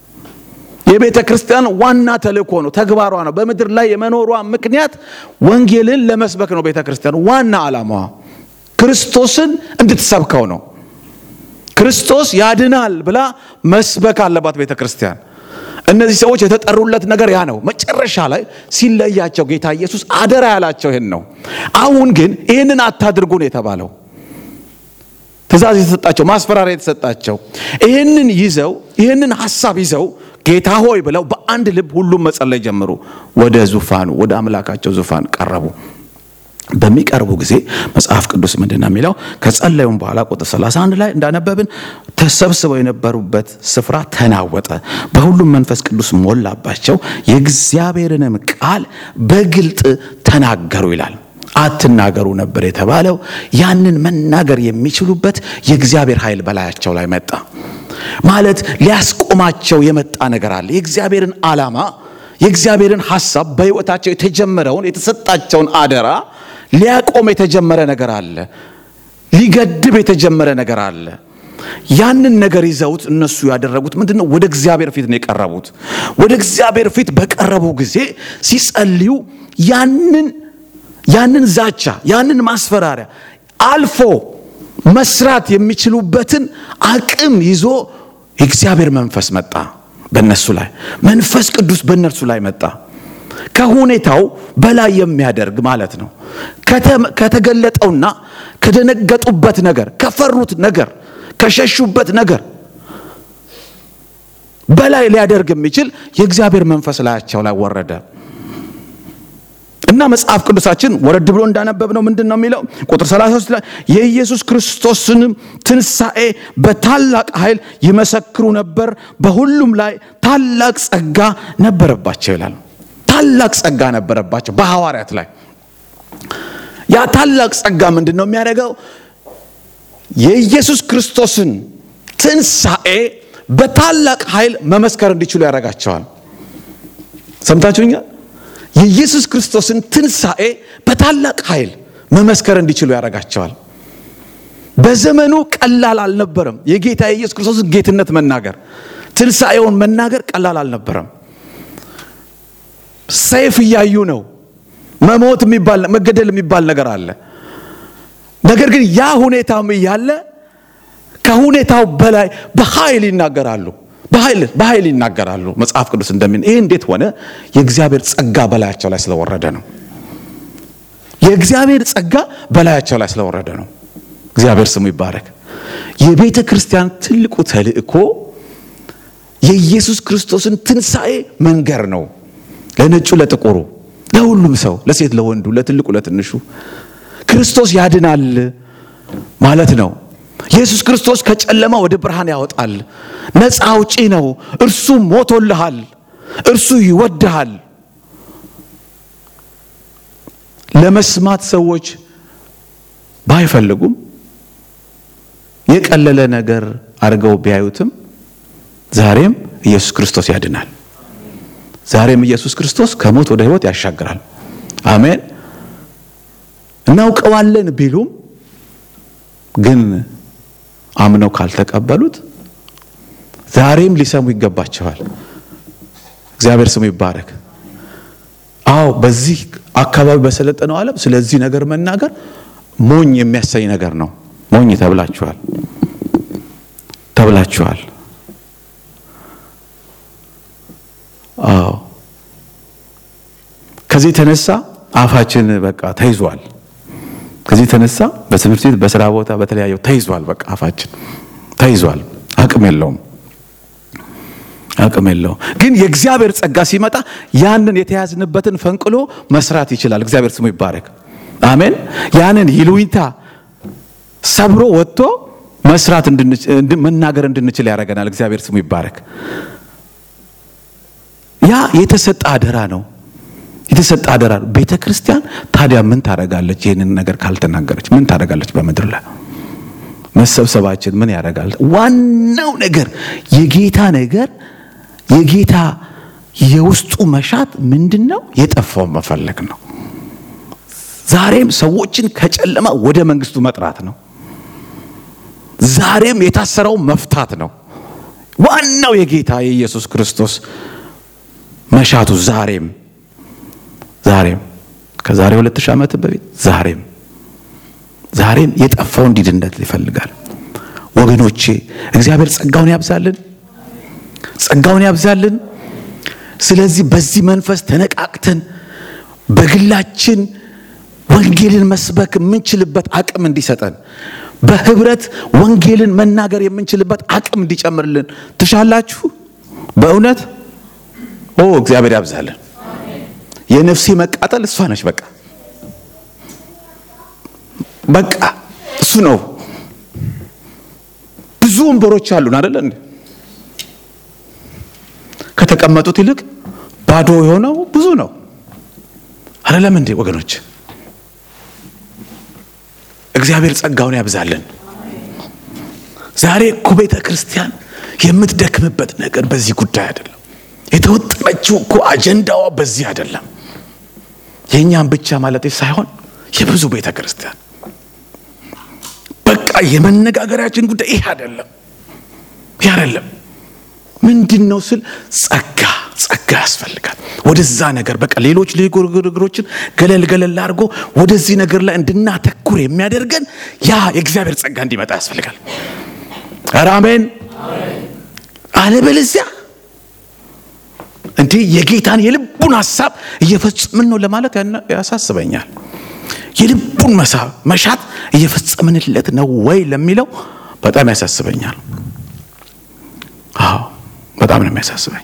የቤተ ክርስቲያን ዋና ተልእኮ ነው፣ ተግባሯ ነው። በምድር ላይ የመኖሯ ምክንያት ወንጌልን ለመስበክ ነው። ቤተ ክርስቲያን ዋና ዓላማዋ ክርስቶስን እንድትሰብከው ነው። ክርስቶስ ያድናል ብላ መስበክ አለባት ቤተ ክርስቲያን። እነዚህ ሰዎች የተጠሩለት ነገር ያ ነው። መጨረሻ ላይ ሲለያቸው ጌታ ኢየሱስ አደራ ያላቸው ይህን ነው። አሁን ግን ይህንን አታድርጉ ነው የተባለው። ትእዛዝ የተሰጣቸው ማስፈራሪያ የተሰጣቸው ይህንን ይዘው ይህንን ሀሳብ ይዘው ጌታ ሆይ ብለው በአንድ ልብ ሁሉም መጸለይ ጀመሩ። ወደ ዙፋኑ ወደ አምላካቸው ዙፋን ቀረቡ። በሚቀርቡ ጊዜ መጽሐፍ ቅዱስ ምንድን ነው የሚለው? ከጸለዩም በኋላ ቁጥር 31 ላይ እንዳነበብን ተሰብስበው የነበሩበት ስፍራ ተናወጠ፣ በሁሉም መንፈስ ቅዱስ ሞላባቸው፣ የእግዚአብሔርንም ቃል በግልጥ ተናገሩ ይላል። አትናገሩ ነበር የተባለው። ያንን መናገር የሚችሉበት የእግዚአብሔር ኃይል በላያቸው ላይ መጣ። ማለት ሊያስቆማቸው የመጣ ነገር አለ። የእግዚአብሔርን ዓላማ የእግዚአብሔርን ሐሳብ በሕይወታቸው የተጀመረውን የተሰጣቸውን አደራ ሊያቆም የተጀመረ ነገር አለ። ሊገድብ የተጀመረ ነገር አለ። ያንን ነገር ይዘውት እነሱ ያደረጉት ምንድን ነው? ወደ እግዚአብሔር ፊት ነው የቀረቡት። ወደ እግዚአብሔር ፊት በቀረቡ ጊዜ ሲጸልዩ ያንን ያንን ዛቻ ያንን ማስፈራሪያ አልፎ መስራት የሚችሉበትን አቅም ይዞ የእግዚአብሔር መንፈስ መጣ በእነሱ ላይ። መንፈስ ቅዱስ በእነርሱ ላይ መጣ። ከሁኔታው በላይ የሚያደርግ ማለት ነው። ከተገለጠውና ከደነገጡበት ነገር፣ ከፈሩት ነገር፣ ከሸሹበት ነገር በላይ ሊያደርግ የሚችል የእግዚአብሔር መንፈስ ላያቸው ላይ ወረደ እና መጽሐፍ ቅዱሳችን ወረድ ብሎ እንዳነበብ ነው ምንድን ነው የሚለው? ቁጥር 33 ላይ የኢየሱስ ክርስቶስንም ትንሣኤ በታላቅ ኃይል ይመሰክሩ ነበር፣ በሁሉም ላይ ታላቅ ጸጋ ነበረባቸው ይላል። ታላቅ ጸጋ ነበረባቸው በሐዋርያት ላይ። ያ ታላቅ ጸጋ ምንድን ነው የሚያደርገው? የኢየሱስ ክርስቶስን ትንሣኤ በታላቅ ኃይል መመስከር እንዲችሉ ያደርጋቸዋል። ሰምታችሁኛል? የኢየሱስ ክርስቶስን ትንሣኤ በታላቅ ኃይል መመስከር እንዲችሉ ያደርጋቸዋል። በዘመኑ ቀላል አልነበረም። የጌታ የኢየሱስ ክርስቶስን ጌትነት መናገር፣ ትንሣኤውን መናገር ቀላል አልነበረም። ሰይፍ እያዩ ነው። መሞት የሚባል መገደል የሚባል ነገር አለ። ነገር ግን ያ ሁኔታም እያለ ከሁኔታው በላይ በኃይል ይናገራሉ። በኃይል በኃይል ይናገራሉ። መጽሐፍ ቅዱስ እንደሚል ይህ እንዴት ሆነ? የእግዚአብሔር ጸጋ በላያቸው ላይ ስለወረደ ነው። የእግዚአብሔር ጸጋ በላያቸው ላይ ስለወረደ ነው። እግዚአብሔር ስሙ ይባረክ። የቤተ ክርስቲያን ትልቁ ተልእኮ የኢየሱስ ክርስቶስን ትንሣኤ መንገር ነው። ለነጩ፣ ለጥቁሩ፣ ለሁሉም ሰው፣ ለሴት፣ ለወንዱ፣ ለትልቁ፣ ለትንሹ ክርስቶስ ያድናል ማለት ነው። ኢየሱስ ክርስቶስ ከጨለማ ወደ ብርሃን ያወጣል። ነፃ አውጪ ነው። እርሱ ሞቶልሃል። እርሱ ይወድሃል። ለመስማት ሰዎች ባይፈልጉም የቀለለ ነገር አድርገው ቢያዩትም ዛሬም ኢየሱስ ክርስቶስ ያድናል። ዛሬም ኢየሱስ ክርስቶስ ከሞት ወደ ሕይወት ያሻግራል። አሜን። እናውቀዋለን ቢሉም ግን አምነው ካልተቀበሉት ዛሬም ሊሰሙ ይገባቸዋል። እግዚአብሔር ስሙ ይባረክ። አዎ በዚህ አካባቢ በሰለጠነው ዓለም ስለዚህ ነገር መናገር ሞኝ የሚያሰኝ ነገር ነው። ሞኝ ተብላችኋል ተብላችኋል። አዎ ከዚህ የተነሳ አፋችን በቃ ተይዟል። ከዚህ የተነሳ በትምህርት ቤት፣ በስራ ቦታ፣ በተለያየው ተይዟል። በቃ አፋችን ተይዟል። አቅም የለውም፣ አቅም የለውም። ግን የእግዚአብሔር ጸጋ ሲመጣ ያንን የተያዝንበትን ፈንቅሎ መስራት ይችላል። እግዚአብሔር ስሙ ይባረክ። አሜን። ያንን ይሉኝታ ሰብሮ ወጥቶ መስራት መናገር እንድንችል ያደርገናል። እግዚአብሔር ስሙ ይባረክ። ያ የተሰጠ አደራ ነው የተሰጠ አደራ ነው። ቤተ ክርስቲያን ታዲያ ምን ታደርጋለች? ይህንን ነገር ካልተናገረች ምን ታደርጋለች? በምድር ላይ መሰብሰባችን ምን ያደርጋል? ዋናው ነገር የጌታ ነገር የጌታ የውስጡ መሻት ምንድን ነው? የጠፋውን መፈለግ ነው። ዛሬም ሰዎችን ከጨለማ ወደ መንግስቱ መጥራት ነው። ዛሬም የታሰረው መፍታት ነው። ዋናው የጌታ የኢየሱስ ክርስቶስ መሻቱ ዛሬም ዛሬም ከዛሬ ሁለት ሺህ ዓመት በፊት ዛሬም ዛሬም የጠፋው እንዲድነት ይፈልጋል። ወገኖቼ እግዚአብሔር ጸጋውን ያብዛልን፣ ጸጋውን ያብዛልን። ስለዚህ በዚህ መንፈስ ተነቃቅተን በግላችን ወንጌልን መስበክ የምንችልበት አቅም እንዲሰጠን በህብረት ወንጌልን መናገር የምንችልበት አቅም እንዲጨምርልን ትሻላችሁ። በእውነት ኦ እግዚአብሔር ያብዛልን። የነፍሴ መቃጠል እሷ ነች። በቃ በቃ እሱ ነው። ብዙ ወንበሮች አሉን አይደለ እንዴ? ከተቀመጡት ይልቅ ባዶ የሆነው ብዙ ነው አይደለም እንዴ ወገኖች? እግዚአብሔር ጸጋውን ያብዛልን። ዛሬ እኮ ቤተ ክርስቲያን የምትደክምበት ነገር በዚህ ጉዳይ አይደለም። የተወጠነችው እኮ አጀንዳዋ በዚህ አይደለም። የእኛም ብቻ ማለት ሳይሆን የብዙ ቤተ ክርስቲያን በቃ የመነጋገሪያችን ጉዳይ ይህ አይደለም፣ ይህ አይደለም። ምንድን ነው ስል ጸጋ ጸጋ ያስፈልጋል። ወደዛ ነገር በቃ ሌሎች ግርግሮችን ገለል ገለል አድርጎ ወደዚህ ነገር ላይ እንድናተኩር የሚያደርገን ያ የእግዚአብሔር ጸጋ እንዲመጣ ያስፈልጋል። ኧረ አሜን። አለበለዚያ እንዴ የጌታን የልቡን ሀሳብ እየፈጸምን ነው ለማለት ያሳስበኛል። የልቡን መሳብ መሻት እየፈጸምንለት ነው ወይ ለሚለው በጣም ያሳስበኛል። አዎ በጣም ነው የሚያሳስበኝ።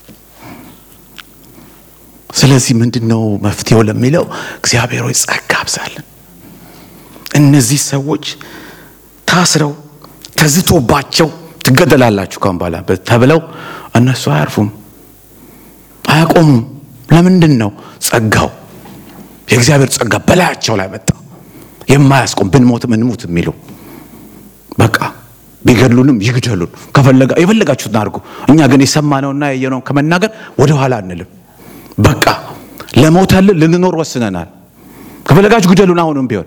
ስለዚህ ምንድን ነው መፍትሄው ለሚለው እግዚአብሔር ሆይ ጸጋ አብዛልን። እነዚህ ሰዎች ታስረው ተዝቶባቸው ትገደላላችሁ ካሁን በኋላ ተብለው እነሱ አያርፉም፣ አያቆሙም። ለምንድን ነው? ጸጋው የእግዚአብሔር ጸጋ በላያቸው ላይ መጣ። የማያስቆም ብንሞትም እንሙት የሚሉ በቃ ቢገድሉንም ይግደሉን፣ ከፈለጋ የፈለጋችሁትን አድርጉ። እኛ ግን የሰማነውና ያየነውን ከመናገር ወደ ኋላ አንልም። በቃ ለሞተልን ልንኖር ወስነናል። ከፈለጋችሁ ግደሉን አሁንም ቢሆን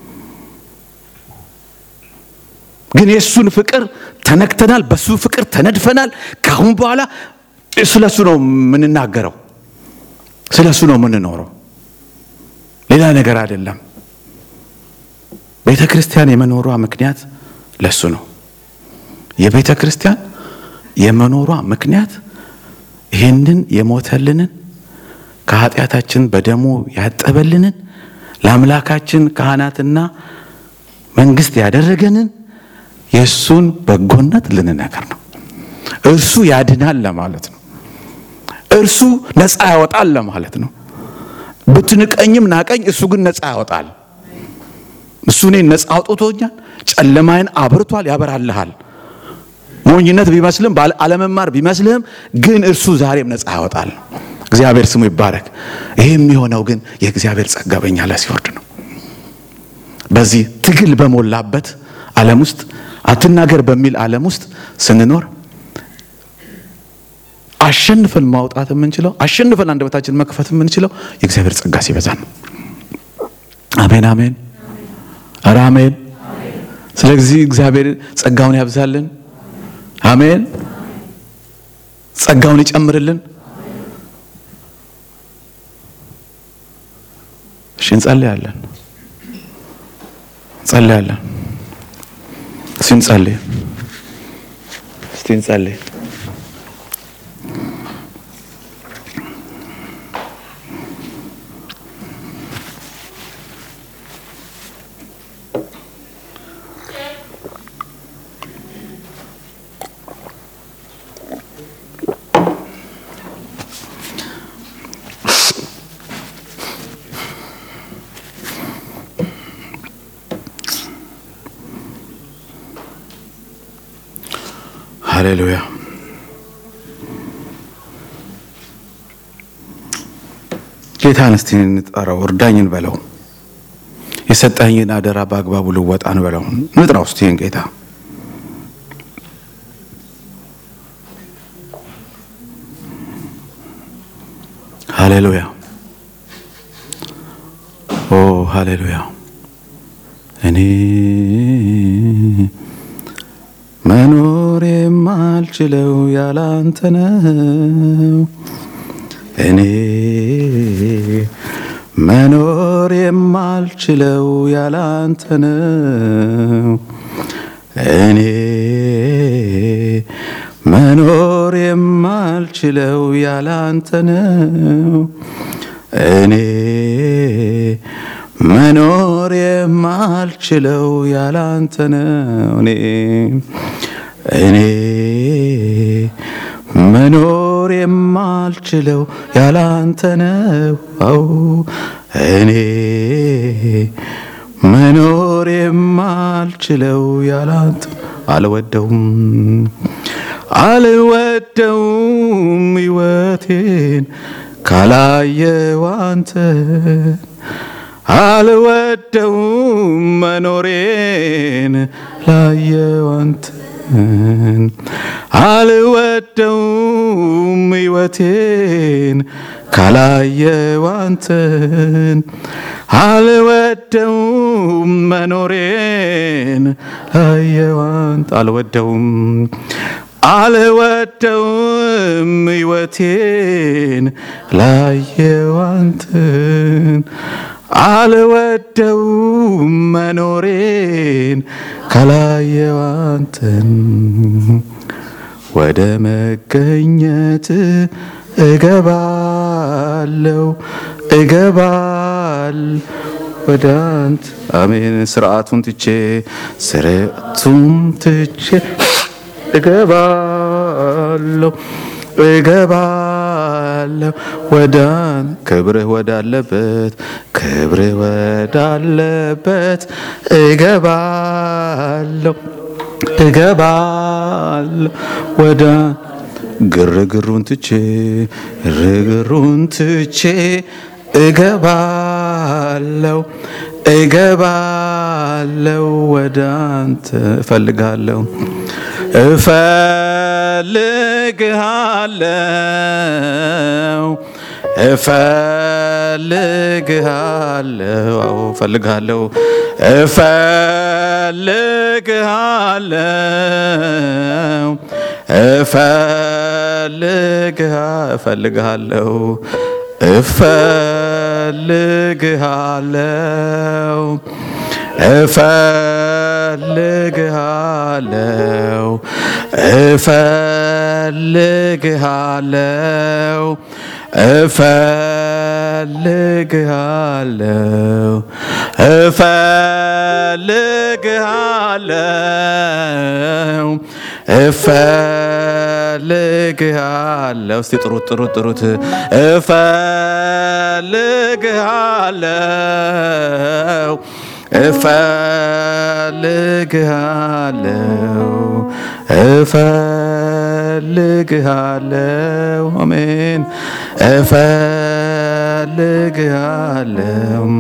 ግን የእሱን ፍቅር ተነክተናል፣ በሱ ፍቅር ተነድፈናል። ከአሁን በኋላ ስለ እሱ ነው የምንናገረው፣ ስለ እሱ ነው የምንኖረው፣ ሌላ ነገር አይደለም። ቤተ ክርስቲያን የመኖሯ ምክንያት ለእሱ ነው። የቤተ ክርስቲያን የመኖሯ ምክንያት ይህንን የሞተልንን ከኃጢአታችን በደሙ ያጠበልንን ለአምላካችን ካህናትና መንግስት ያደረገንን የእሱን በጎነት ልንነገር ነው። እርሱ ያድናል ለማለት ነው። እርሱ ነፃ ያወጣል ለማለት ነው። ብትንቀኝም ናቀኝ፣ እሱ ግን ነፃ ያወጣል። እሱ እኔን ነፃ አውጥቶኛል። ጨለማዬን አብርቷል፣ ያበራልሃል። ሞኝነት ቢመስልም አለመማር ቢመስልህም ግን እርሱ ዛሬም ነፃ ያወጣል። እግዚአብሔር ስሙ ይባረክ። ይሄ የሚሆነው ግን የእግዚአብሔር ጸጋ በእኛ ላይ ሲወርድ ነው። በዚህ ትግል በሞላበት ዓለም ውስጥ አትናገር በሚል ዓለም ውስጥ ስንኖር አሸንፈን ማውጣት የምንችለው አሸንፈን አንደበታችን መክፈት የምንችለው የእግዚአብሔር ጸጋ ሲበዛ ነው። አሜን አሜን፣ ኧረ አሜን። ስለዚህ እግዚአብሔር ጸጋውን ያብዛልን። አሜን። ጸጋውን ይጨምርልን። እሺ እንጸልያለን፣ እንጸልያለን። እስቲ እንጸልይ፣ እስቲ እንጸልይ። ሃሌሉያ ጌታን እስቲ እንጠራው፣ እርዳኝን በለው። የሰጠኝን አደራ በአግባቡ ልወጣን በለው። ንጥራው እስቲ ይህን ጌታ ሃሌሉያ ኦ ሃሌሉያ እኔ መኖር የማልችለው ያላንተ ነው። እኔ መኖር የማልችለው ያላንተ ነው። እኔ መኖር የማልችለው ያላንተ ነው። እኔ መኖር የማልችለው ያላንተ ነው። እኔ እኔ መኖር የማልችለው ያላንተ ነው። አዎ እኔ መኖር የማልችለው ያላንተ አልወደውም አልወደውም ሕይወቴን ካላየው አንተን አልወደውም መኖሬን ላየው አንተን አልወደውም ሕይወቴን ካላየው አንተን አልወደውም መኖሬን ላየው አንተ አልወደውም አልወደውም ሕይወቴን ላየው አንተን አልወደውም መኖሬን ካላየው አንተን ወደ መገኘት እገባለው እገባል ወደ አንተ አሜን። ስርዓቱን ትቼ ስርዓቱን ትቼ እገባለሁ እገባለሁ ወደ ክብርህ ወዳለበት ክብርህ ወዳለበት እገባለሁ እገባለሁ ወደ ግርግሩን ትቼ ግርግሩን ትቼ እገባለሁ እገባለሁ ወደ አንተ እፈልጋለሁ እፈልግሃለሁ እፈልግሃለሁ አዎ እፈልግሃለሁ እፈልግሃለሁ እፈልግሃለሁ እፈልግሃለሁ እፈልግሃለሁ እፈልግሃለሁ እፈልግሃለሁ እፈልግሃለሁ እፈልግሃለሁ እስቲ ጥሩት ጥሩት ጥሩት እፈልግሃለሁ እፈልግሃለሁ እፈልግሃለሁ አሜን እፈልግሃለሁ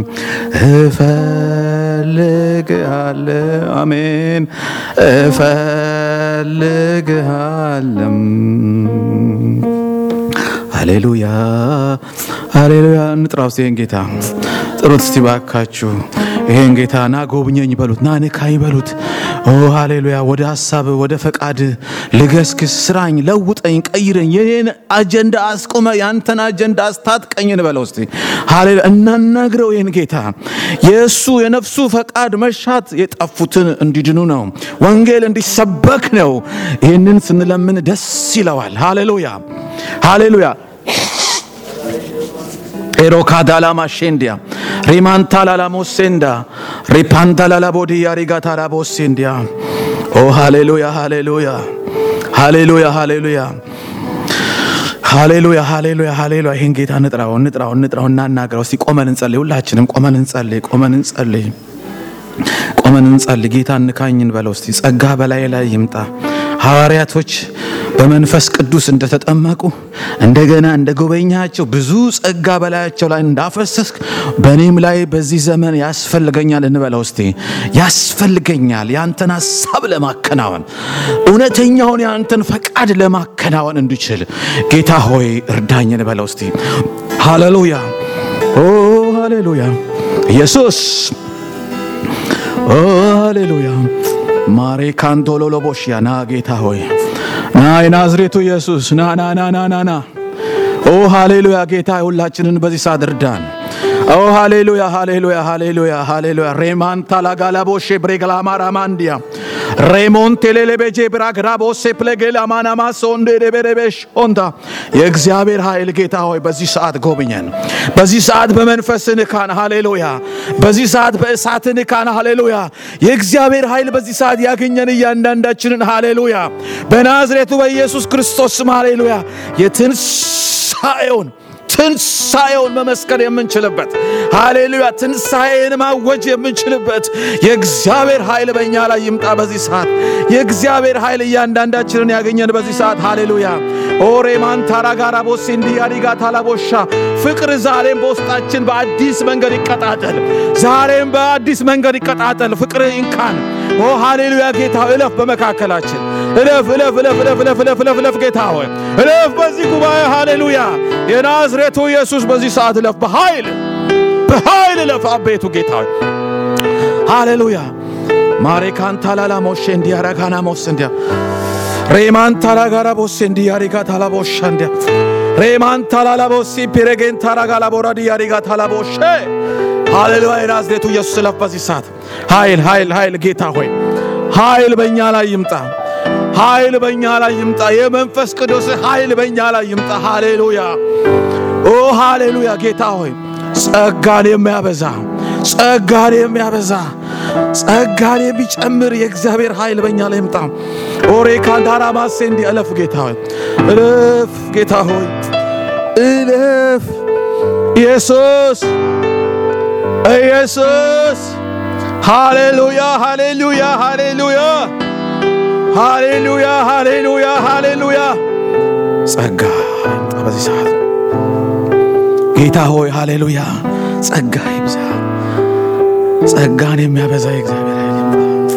እፈልግሃለሁ አሜን እፈልግሃለሁ ሃሌሉያ ሃሌሉያ እንጥራው እስቲ ይህን ጌታ ጥሩት እስቲ ባካችሁ ይሄን ጌታ ና ጎብኘኝ በሉት ና ንካኝ በሉት ኦ ሃሌሉያ ወደ ሀሳብ ወደ ፈቃድ ልገስክስ ስራኝ ለውጠኝ ቀይረኝ የኔን አጀንዳ አስቆመ ያንተን አጀንዳ አስታጥቀኝን በለው እስቲ ሃሌሉያ እናናግረው ይህን ጌታ የእሱ የነፍሱ ፈቃድ መሻት የጠፉትን እንዲድኑ ነው ወንጌል እንዲሰበክ ነው ይህንን ስንለምን ደስ ይለዋል ሃሌሉያ ሃሌሉያ ኤሮካዳላማሼንዲያ ሪማንታላላሞሴንዳ ሪፓንታላላቦዲያ ሪጋታላቦሴንዲያ ኦ ሃሌሉያ ሃሌሉያ ሃሌሉያ ሃሌሉያ ሃሌሉያ ሃሌሉያ ሃሌሉያ ይህን ጌታ እንጥራው እንጥራው እንጥራው እናናግረው እስቲ ቆመን እንጸልይ ሁላችንም ቆመን እንጸልይ ቆመን እንጸልይ ቆመን እንጸልይ ጌታ እንካኝን በለው እስቲ ጸጋ በላይ ላይ ይምጣ ሐዋርያቶች በመንፈስ ቅዱስ እንደተጠመቁ እንደገና እንደ ጎበኛቸው ብዙ ጸጋ በላያቸው ላይ እንዳፈሰስክ በእኔም ላይ በዚህ ዘመን ያስፈልገኛል እንበለው እስቲ ያስፈልገኛል የአንተን ሀሳብ ለማከናወን እውነተኛውን የአንተን ፈቃድ ለማከናወን እንድችል ጌታ ሆይ እርዳኝ እንበለው እስቲ ሃሌሉያ ኦ ሃሌሉያ ኢየሱስ ኦ ሃሌሉያ ማሬ ካንቶሎሎቦሽያ ና ጌታ ሆይ ና የናዝሬቱ ኢየሱስ ና ና ና ና ና ና ኦ ሃሌሉያ ጌታ ሁላችንን በዚህ ሰዓት እርዳን ኦ ሃሌሉያ ሃሌሉያ ሃሌሉያ ሃሌሉያ ሬማንታ ላጋላቦሼ ብሬግላማራማንዲያ ሬሞንቴ ሌሌቤጄ ብራግራቦሴ ፕሌጌላማናማሶ እንዴደቤደቤሽ ኦንታ የእግዚአብሔር ኃይል ጌታ ሆይ በዚህ ሰዓት ጎብኘን። በዚህ ሰዓት በመንፈስ ንካን። ሃሌሉያ በዚህ ሰዓት በእሳት ንካን። ሃሌሉያ የእግዚአብሔር ኃይል በዚህ ሰዓት ያገኘን እያንዳንዳችንን። ሃሌሉያ በናዝሬቱ በኢየሱስ ክርስቶስ ስም ሃሌሉያ የትንሣኤውን ትንሣኤውን መመስከር የምንችልበት ሃሌሉያ፣ ትንሣኤን ማወጅ የምንችልበት የእግዚአብሔር ኃይል በእኛ ላይ ይምጣ በዚህ ሰዓት። የእግዚአብሔር ኃይል እያንዳንዳችንን ያገኘን በዚህ ሰዓት ሃሌሉያ። ኦሬማን ታራጋራ ቦሴ እንዲያሪጋ ታላቦሻ ፍቅር ዛሬም በውስጣችን በአዲስ መንገድ ይቀጣጠል። ዛሬም በአዲስ መንገድ ይቀጣጠል። ፍቅር ይንካን። ኦ ሃሌሉያ ጌታ እለፍ በመካከላችን እለፍ እለፍ እለፍ እለፍ እለፍ እለፍ እለፍ እለፍ ጌታ ሆይ እለፍ በዚህ ጉባኤ ሃሌሉያ የናዝሬቱ ኢየሱስ በዚህ ሰዓት እለፍ በኃይል በኃይል እለፍ አቤቱ ጌታ ሆይ ሃሌሉያ ማሬካን ታላላ ሞሼ እንዲያረጋና ሞስ እንዲያ ሬማን ታላጋራ ቦሴ እንዲያሪጋ ታላቦሻ እንዲያ ሬማን ታላላ ቦሲ ፒሬጌን ታራጋላ ቦራዲ ያሪጋ ታላቦሼ ሃሌሉያ የናዝሬቱ ኢየሱስ እለፍ በዚህ ሰዓት ኃይል ኃይል ኃይል ጌታ ሆይ ኃይል በእኛ ላይ ይምጣ። ኃይል በእኛ ላይ ይምጣ። የመንፈስ ቅዱስ ኃይል በእኛ ላይ ይምጣ። ሃሌሉያ ኦ ሃሌሉያ ጌታ ሆይ ጸጋን የሚያበዛ ጸጋን የሚያበዛ ጸጋን የሚጨምር የእግዚአብሔር ኃይል በእኛ ላይ ይምጣ። ኦሬ ካንዳራ ማሴ እንዲ እለፍ ጌታ ሆይ እለፍ ጌታ ሆይ እለፍ ኢየሱስ ኢየሱስ ሃሌሉያ ሃሌሉያ ሃሌሉያ ሃሌሉያ ሃሌሉያ ሃሌሉያ ጸጋ ይምጣ በዚህ ሰዓት ጌታ ሆይ ሃሌሉያ ጸጋ ይብዛ። ጸጋን የሚያበዛ የእግዚአብሔር ኃይል ይምጣ።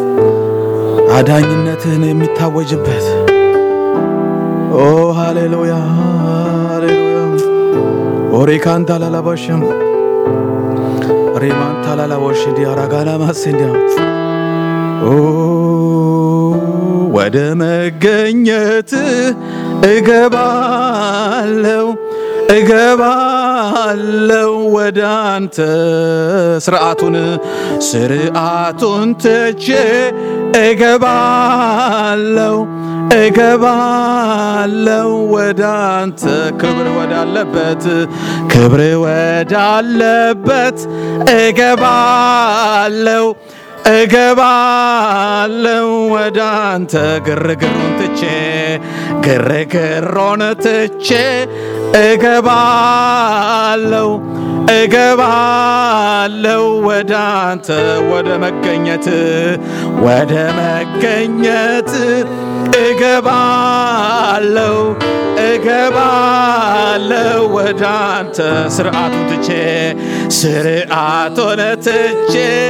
አዳኝነትን የሚታወጅበት ኦ ሃሌሉያ ሃሌሉያ ኦሬካንታ ላላባሽም ሬማንታ ላላቦሽ ዲያራጋላ ማሴንዲያ ወደ መገኘት እገባለው እገባለው ወደ አንተ ስርዓቱን ስርዓቱን ትቼ እገባለው እገባለው ወደ አንተ ክብር ወዳለበት ክብር ወዳለበት እገባለው እገባለው ወደ አንተ ግርግሩን ትቼ ግርግሮን ትቼ እገባለው እገባለው ወደ አንተ ወደ መገኘት ወደ መገኘት እገባለው እገባለው ወደ አንተ ስርዓቱን ትቼ ስርዓቱን ትቼ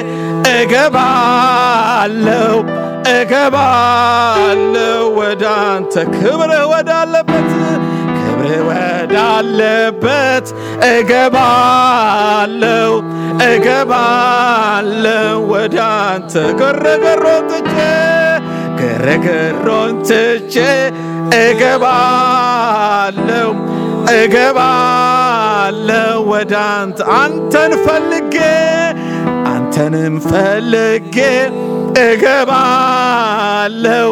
እገባለው እገባለው ወደ አንተ ክብር ወዳለበት ክብር ወዳለበት እገባለው እገባለው ወደ አንተ ግርግሮን ትቼ ግርግሮን ትቼ እገባለው እገባለው ወደ አንተ አንተን ፈልጌ አንተንም ፈልጌ እገባለው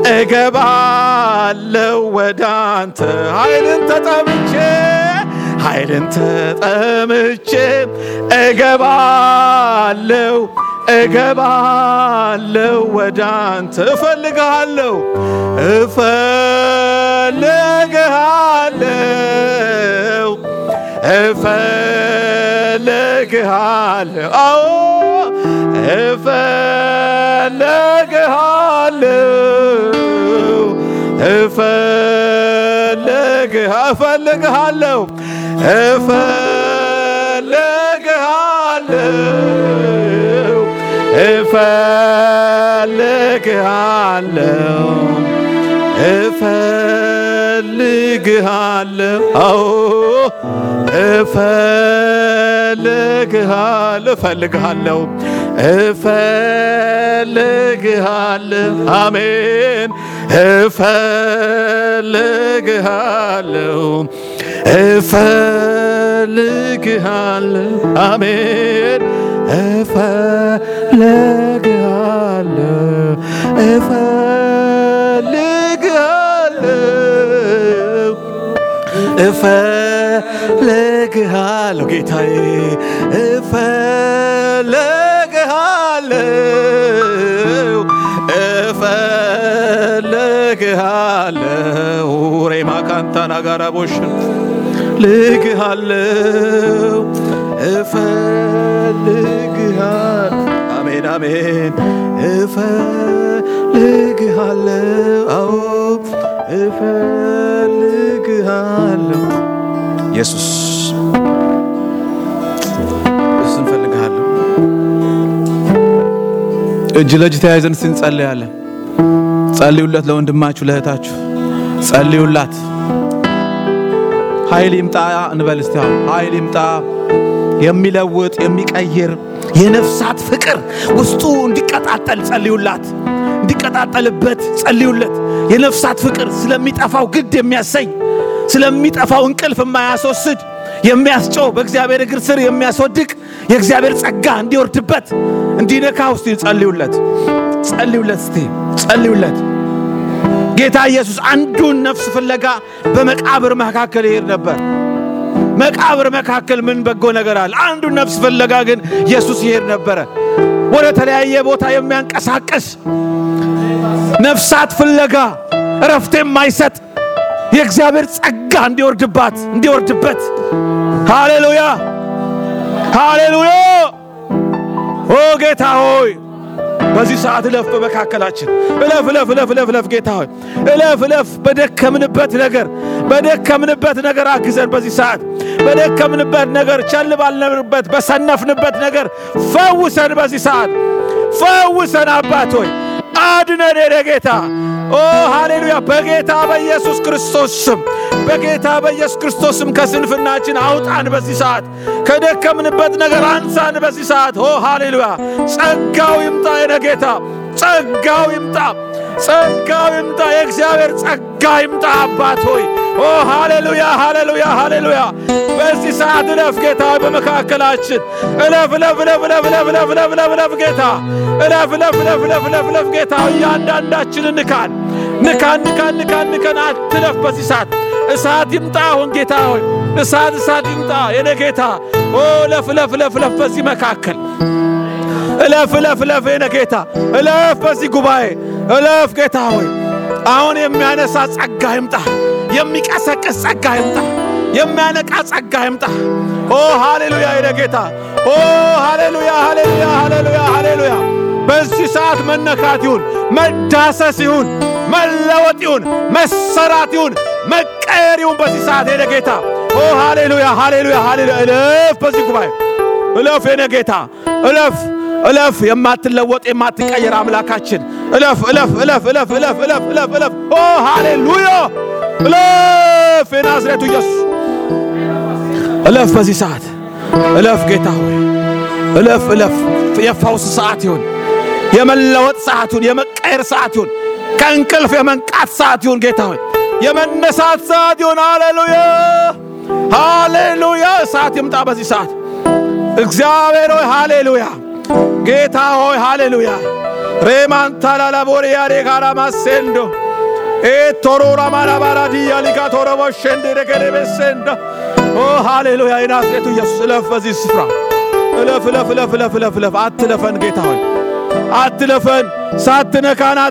እገባለው ወደ አንተ ኃይልን ተጠምቼ ኃይልን ተጠምቼ እገባለው እገባለው ወደ አንተ እፈልግሃለሁ እፈልግሃለሁ እፈልግሃለሁ አዎ እፈልግሃለሁ እፈልግሃ እፈልግሃለሁ እፈልግሃለሁ እፈልግሃለሁ እፈልግሃለሁ አዎ እፈልግሃለሁ እፈልግሃለሁ እፈልግሃለሁ አሜን እፈልግሃለሁ እፈልግሃለሁ አሜን እፈልግሃለሁ እፈልግሃለሁ እፈልግሃለሁ ጌታዬ እፈልግሃለሁ እፈልግሃለሁ ሬማ ካንታና ጋራ ቦሽ እፈልግሃለሁ እፈልግሃል አሜን አሜን እፈልግሃለሁ አዎ እፈልግሃለሁ ኢየሱስ ኢየሱስ እንፈልግሃለሁ እጅ ለእጅ ተያይዘን ስንጸልያለን ጸልዩለት ለወንድማችሁ ለእህታችሁ ጸልዩላት ኃይል ይምጣ እንበል እስቲ አሁን ኃይል ይምጣ የሚለውጥ የሚቀይር የነፍሳት ፍቅር ውስጡ እንዲቀጣጠል ጸልዩላት እንዲቀጣጠልበት ጸልዩለት የነፍሳት ፍቅር ስለሚጠፋው ግድ የሚያሰኝ ስለሚጠፋው እንቅልፍ የማያስወስድ የሚያስጨው በእግዚአብሔር እግር ስር የሚያስወድቅ የእግዚአብሔር ጸጋ እንዲወርድበት እንዲነካ ውስጥ ጸልዩለት ጸልዩለት እስቲ ጸልዩለት ጌታ ኢየሱስ አንዱን ነፍስ ፍለጋ በመቃብር መካከል ይሄድ ነበር መቃብር መካከል ምን በጎ ነገር አለ አንዱን ነፍስ ፍለጋ ግን ኢየሱስ ይሄድ ነበረ ወደ ተለያየ ቦታ የሚያንቀሳቅስ ነፍሳት ፍለጋ እረፍት የማይሰጥ የእግዚአብሔር ጸጋ እንዲወርድባት እንዲወርድበት ሃሌሉያ ሃሌሉያ ኦ ጌታ ሆይ በዚህ ሰዓት እለፍ በመካከላችን እለፍ እለፍ እለፍ እለፍ እለፍ ጌታ ሆይ እለፍ እለፍ በደከምንበት ነገር በደከምንበት ነገር አግዘን በዚህ ሰዓት በደከምንበት ነገር ቸል ባልነበርበት በሰነፍንበት ነገር ፈውሰን በዚህ ሰዓት ፈውሰን አባት ሆይ አድነን ሄደ ጌታ ኦ ሃሌሉያ በጌታ በኢየሱስ ክርስቶስ ስም በጌታ በኢየሱስ ክርስቶስ ስም ከስንፍናችን አውጣን በዚህ ሰዓት ከደከምንበት ነገር አንሳን በዚህ ሰዓት ኦ ሃሌሉያ ጸጋው ይምጣ የነ ጌታ ጸጋው ይምጣ ጸጋው ይምጣ የእግዚአብሔር ጸጋ ይምጣ አባት ሆይ ኦ ሃሌሉያ ሃሌሉያ ሃሌሉያ በዚህ ሰዓት እለፍ ጌታ በመካከላችን እለፍ እለፍ እለፍ እለፍ እለፍ እለፍ እለፍ እለፍ እለፍ ጌታ እለፍ እለፍ እለፍ እለፍ እለፍ እለፍ ጌታ እያንዳንዳችንን ንካን ንካን ንካን ንካን ንካን አትለፍ በዚህ ሰዓት እሳት ይምጣ አሁን ጌታ ሆይ እሳት እሳት ይምጣ የኔ ጌታ ኦ እለፍ እለፍ እለፍ እለፍ በዚህ መካከል እለፍ እለፍ እለፍ የኔ ጌታ እለፍ በዚህ ጉባኤ እለፍ ጌታ ሆይ አሁን የሚያነሳ ጸጋ ይምጣ የሚቀሰቅስ ጸጋ ይምጣ የሚያነቃ ጸጋ ይምጣ ኦ ሃሌሉያ የኔ ጌታ ኦ ሃሌሉያ ሃሌሉያ ሃሌሉያ ሃሌሉያ በዚህ ሰዓት መነካት ይሁን መዳሰስ ይሁን መለወጥ ይሁን መሰራት ይሁን መቀየር ይሁን በዚህ ሰዓት የኔ ጌታ ኦ ሃሌሉያ ሃሌሉያ ሃሌሉያ እለፍ በዚህ ጉባኤ እለፍ የኔ ጌታ እለፍ እለፍ የማትለወጥ የማትቀየር አምላካችን እለፍ እለፍ እለፍ እለፍ እለፍ እለፍ እለፍ እለፍ ኦ ሃሌሉያ እለፍ የናዝሬቱ ኢየሱስ እለፍ በዚህ ሰዓት እለፍ ጌታ ሆይ እለፍ እለፍ የፈውስ ሰዓት ይሁን የመለወጥ ሰዓት ይሁን የመቀየር ሰዓት ይሁን ከእንቅልፍ የመንቃት ሰዓት ይሁን ጌታ ሆይ የመነሳት ሰዓት ይሁን ሃሌሉያ ሃሌሉያ እሳት ይምጣ በዚህ ሰዓት እግዚአብሔር ሆይ ሃሌሉያ ጌታ ሆይ ሃሌሉያ ሬማንታላላቦሪያ ሬጋራ ማሴንዶ ኤቶሮራ ማራባራ ዲያ ሊጋ ቶረቦሸንድ ረገደቤሴንዶ ኦ ሃሌሉያ የናዝሬቱ ኢየሱስ እለፍ በዚህ ስፍራ እለፍ እለፍ እለፍ እለፍ እለፍ እለፍ አትለፈን ጌታ ሆይ አትለፈን ሳትነካን